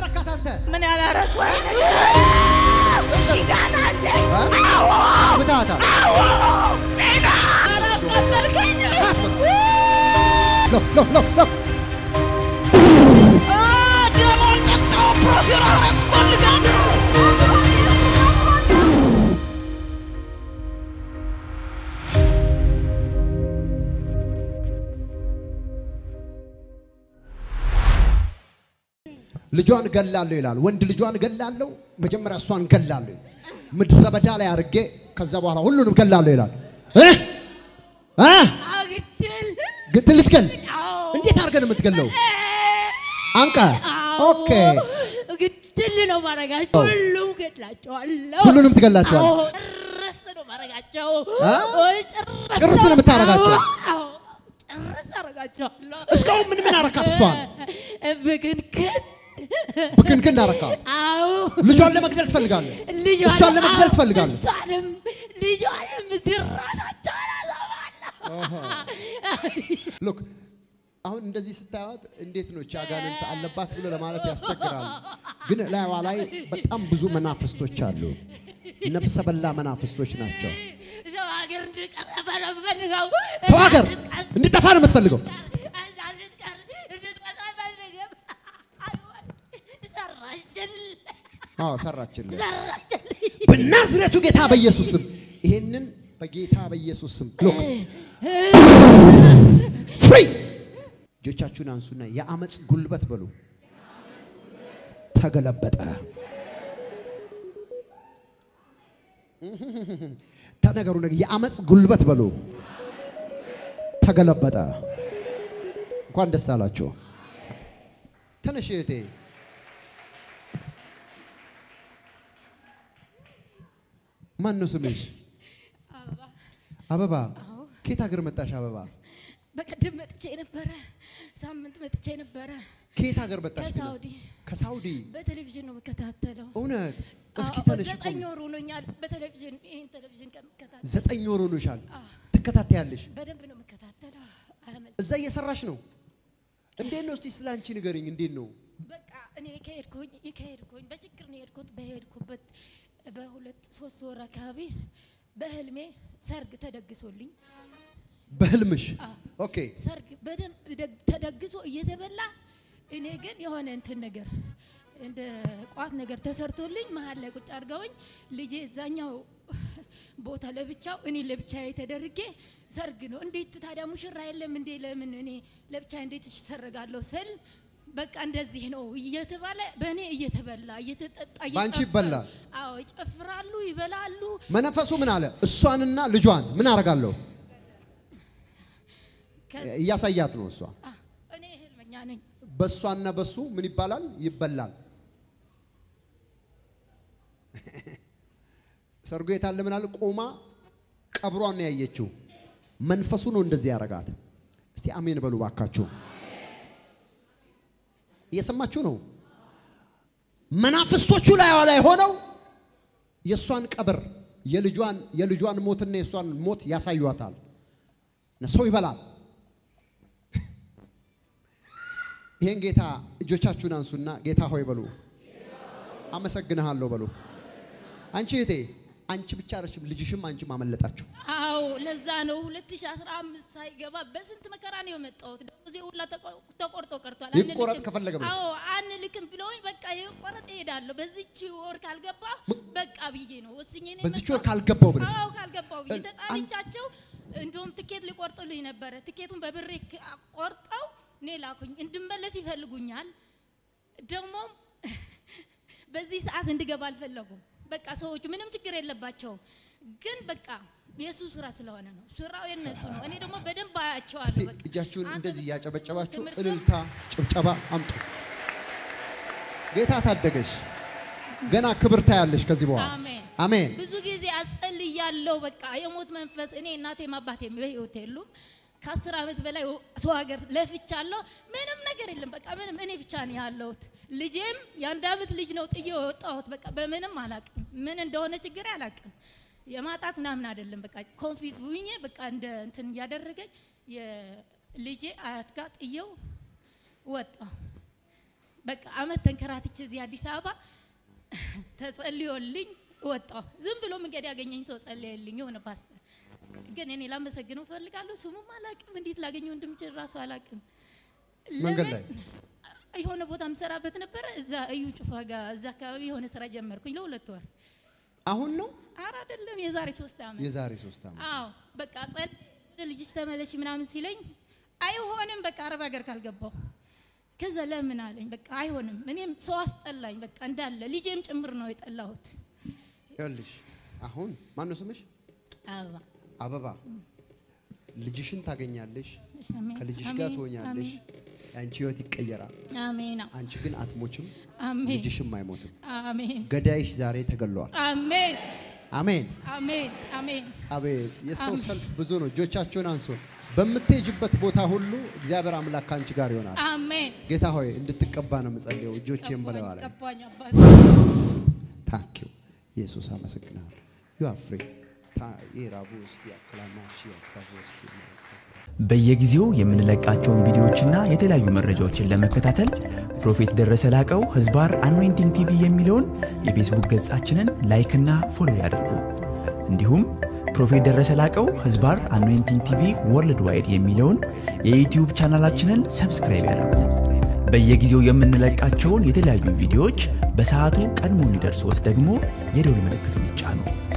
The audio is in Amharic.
አረካት አንተ? ምን ያላረኩ ኪዳን አለኝ። ምታታ አላቃሸልከኝ ሎ ሎ ሎ ሎ ደሞን ጠጣው ፕሮፌር አረግ ፈልጋለሁ ልጇን ገላለሁ ይላል። ወንድ ልጇን ገላለሁ፣ መጀመሪያ እሷን ገላለሁ። ምድረ በዳ ላይ አድርጌ ከዛ በኋላ ሁሉንም ገላለሁ ይላል። እ እ አግድል ግን ልትገል አዎ እንዴት አድርገን የምትገለው? አንቀ ኦኬ፣ ግድል ነው ማረጋቸው። ሁሉም ገድላቸዋለሁ። ሁሉንም ትገላቸዋለህ? አዎ፣ ጭርስ ነው ማረጋቸው። አ? ወይ ጭርስ ጭርስ ነው የምታረጋቸው? አዎ፣ ጭርስ አረጋቸዋለሁ። እስካሁን ምን ምን አረካት? እሷን ብክንክን ብክንክን አረካት። አዎ ልጇን ለመግደል ትፈልጋለህ? ልጇን እሷን ለመግደል አዎ፣ ትፈልጋለህ? እሷንም ልጇንም ድራሻቸውን አዘባለሁ። ሉክ አሁን እንደዚህ ስታዩት እንዴት ነው እቺ አጋንንት አለባት ብሎ ለማለት ያስቸግራል። ግን ላይዋ ላይ በጣም ብዙ መናፍስቶች አሉ። ነፍሰ በላ መናፍስቶች ናቸው። ሰው ሀገር እንድቀረበ ነው የምፈልገው። ሰው ሀገር እንድጠፋ ነው የምትፈልገው። እዛ እንድትቀር እንድትመጣ አይፈልግም። ሰራሽልኝ፣ አዎ ሰራችልህ። ሰራሽልኝ። በናዝሬቱ ጌታ በኢየሱስ ስም ይሄንን በጌታ በኢየሱስ ስም ሉክ ፍሪ እጆቻችሁን አንሱና የአመፅ ጉልበት በሉ ተገለበጠ። ተነገሩ ነገር የአመፅ ጉልበት በሉ ተገለበጠ። እንኳን ደስ አላችሁ። ተነሽ እህቴ። ማን ነው ስምሽ? አበባ። ከየት ሀገር መጣሽ አበባ? በቀደም መጥቼ ነበረ፣ ሳምንት መጥቼ ነበረ ከየት ሀገር መጣሽ? ግን? ከሳውዲ ከሳውዲ። በቴሌቪዥን ነው የምከታተለው። እውነት? እስኪ አዎ፣ ተነሽ ዘጠኝ ቆሚ። ወር ሆኖኛል በቴሌቪዥን ይህን ቴሌቪዥን ከምከታተል ዘጠኝ ወር ሆኖሻል። አዎ። ትከታተያለሽ። በደንብ ነው የምከታተለው። አያመልጥ እዛ እየሰራሽ ነው። እንዴት ነው እስቲ ስለ አንቺ ንገሪኝ። እንዴት ነው? በቃ እኔ ከሄድኩኝ ከሄድኩኝ በችግር ነው የሄድኩት። በሄድኩበት በሁለት ሶስት ወር አካባቢ በህልሜ ሰርግ ተደግሶልኝ በህልምሽ? አዎ። ኦኬ። ሰርግ በደንብ ደግ- ተደግሶ እየተበላ እኔ ግን የሆነ እንትን ነገር እንደ ቋት ነገር ተሰርቶልኝ መሀል ላይ ቁጭ አድርገውኝ ልጄ እዛኛው ቦታ ለብቻው እኔ ለብቻ ተደርጌ ሰርግ ነው። እንዴት ታዲያ ሙሽራ የለም እንዴ? ለምን እኔ ለብቻ እንዴት እሰርጋለሁ ስል በቃ እንደዚህ ነው እየተባለ በእኔ እየተበላ እየተጠጣ በአንቺ እየጨፈሩ- ይበላል? አዎ ይጨፍራሉ፣ ይበላሉ። መነፈሱ ምን አለ? እሷንና ልጇን ምን አደርጋለሁ? ከዚ- እያሳያት ነው እሷ አ፣ እኔ ህልመኛ ነኝ። በእሷና በሱ ምን ይባላል? ይበላል። ሰርጎ የታለ ምን አለ? ቆማ ቀብሯን ነው ያየችው። መንፈሱ ነው እንደዚህ ያረጋት። እስቲ አሜን በሉ ባካችሁ። እየሰማችሁ ነው? መናፍስቶቹ ላይዋ ላይ ሆነው የእሷን ቀብር የልጇን የልጇን ሞትና የእሷን ሞት ያሳዩታል። ሰው ይበላል። ይሄን ጌታ እጆቻችሁን አንሱና ጌታ ሆይ በሉ። አመሰግንሃለሁ በሉ። አንቺ እህቴ አንቺ ብቻ አይደለሽም፣ ልጅሽም አንቺም አመለጣችሁ። አዎ ለዛ ነው 2015 ሳይገባ በስንት መከራ ነው የመጣሁት። ደሞዜ ሁላ ተቆ- ተቆርጦ ቀርቷል። ይቆረጥ አንልክም። ከፈለገ ብለሽ? አዎ አንልክም ብለውኝ በቃ ይቆረጥ እሄዳለሁ። በዚች ወር ካልገባ በቃ ብዬ ነው ወስኜ ነው በዚች ወር የመጣሁት። ካልገባው ብለሽ አዎ ካልገባው ብዬ እ- ተጣልቻቸው፣ እንደውም ትኬት ሊቆርጡልኝ ነበረ። ትኬቱን በብሬ ክ- ቆርጠው እኔ ላኩኝ። እንድመለስ ይፈልጉኛል። ደግሞም በዚህ ሰዓት እንድገባ አልፈለጉም። በቃ ሰዎቹ ምንም ችግር የለባቸውም፣ ግን በቃ የእሱ ስራ ስለሆነ ነው። ስራው የነሱ ነው። እኔ ደግሞ በደንብ እስቲ አያቸዋለሁ። በቃ እጃችሁን አንተ እንደዚህ እያጨበጨባችሁ ትምህርት- እልልታ፣ ጭብጨባ አምጡ። ጌታ ታደገሽ። ገና ክብር ታያለሽ ከዚህ በኋላ አሜን። አሜን። ብዙ ጊዜ አጸልያለሁ። በቃ የሞት መንፈስ እኔ እናቴም አባቴም በህይወት የሉም። ከአስር ዓመት በላይ ሰው ሀገር ለፍቻለሁ። ምንም ነገር የለም። በቃ ምንም እኔ ብቻ ነው ያለሁት። ልጄም የአንድ ዓመት ልጅ ነው ጥዬ የወጣሁት። በቃ በምንም አላቅም፣ ምን እንደሆነ ችግር አላቅም። የማጣት ምናምን አይደለም። በቃ ኮንፊት ሁኜ በቃ እንደ እንትን እያደረገኝ የልጄ አያት ጋር ጥዬው ወጣሁ። በቃ አመት ተንከራትቼ እዚህ አዲስ አበባ ተጸልዮልኝ ወጣሁ። ዝም ብሎ መንገድ ያገኘኝ ሰው ጸለየልኝ፣ የሆነ ፓስተር። ግን እኔ ላመሰግነው እፈልጋለሁ። ስሙም አላቅም፣ እንዴት ላገኘው እንደምችል ራሱ አላቅም። መንገድ ለምን? ላይ የሆነ ቦታ ምሰራበት ነበረ። እዛ እዩ ጩፋ ጋር እዛ አካባቢ የሆነ ስራ ጀመርኩኝ ለሁለት ወር። አሁን ነው አረ አይደለም የዛሬ ሶስት ዓመት የዛሬ ሶስት ዓመት አዎ በቃ ጸል ልጅሽ ተመለሽ ምናምን ሲለኝ አይሆንም በቃ አረብ ሀገር ካልገባው ከዛ ለምን አለኝ በቃ አይሆንም እኔም ሰው አስጠላኝ በቃ እንዳለ ልጄም ጭምር ነው የጠላሁት ይኸውልሽ አሁን ማነው ስምሽ አበባ አበባ ልጅሽን ታገኛለሽ አሜን፣ ከልጅሽ አሜን፣ ጋር ትሆኛለሽ አሜን፣ የአንቺ ህይወት ይቀየራል አሜን አንቺ ግን አትሞችም አሜን ልጅሽም አይሞትም አሜን ገዳይሽ ዛሬ ተገሏል አሜን አሜን አሜን አሜን አቤት የሰው አሜን። ሰልፍ ብዙ ነው እጆቻቸውን አንሶ በምትሄጅበት ቦታ ሁሉ እግዚአብሔር አምላክ ከአንቺ ጋር ይሆናል አሜን ጌታ ሆይ እንድትቀባ ነው የምጸልየው እጆቼን በለዋ ላይ ቀባኝ አባት ታንኪዩ ኢየሱስ አመሰግናለሁ ዩ አር ፍሪ ኢራቡ ውስጥ ያክላማች ያክራቡ ውስጥ በየጊዜው የምንለቃቸውን ቪዲዮዎችና የተለያዩ መረጃዎችን ለመከታተል ፕሮፌት ደረሰ ላቀው ህዝባር አኖይንቲንግ ቲቪ የሚለውን የፌስቡክ ገጻችንን ላይክና ፎሎ ያድርጉ። እንዲሁም ፕሮፌት ደረሰ ላቀው ህዝባር አኖይንቲንግ ቲቪ ወርልድ ዋይድ የሚለውን የዩትዩብ ቻናላችንን ሰብስክራይብ ያድርጉ። በየጊዜው የምንለቃቸውን የተለያዩ ቪዲዮዎች በሰዓቱ ቀድሞ እንዲደርሶት ደግሞ የደውል ምልክቱን ይጫኑ።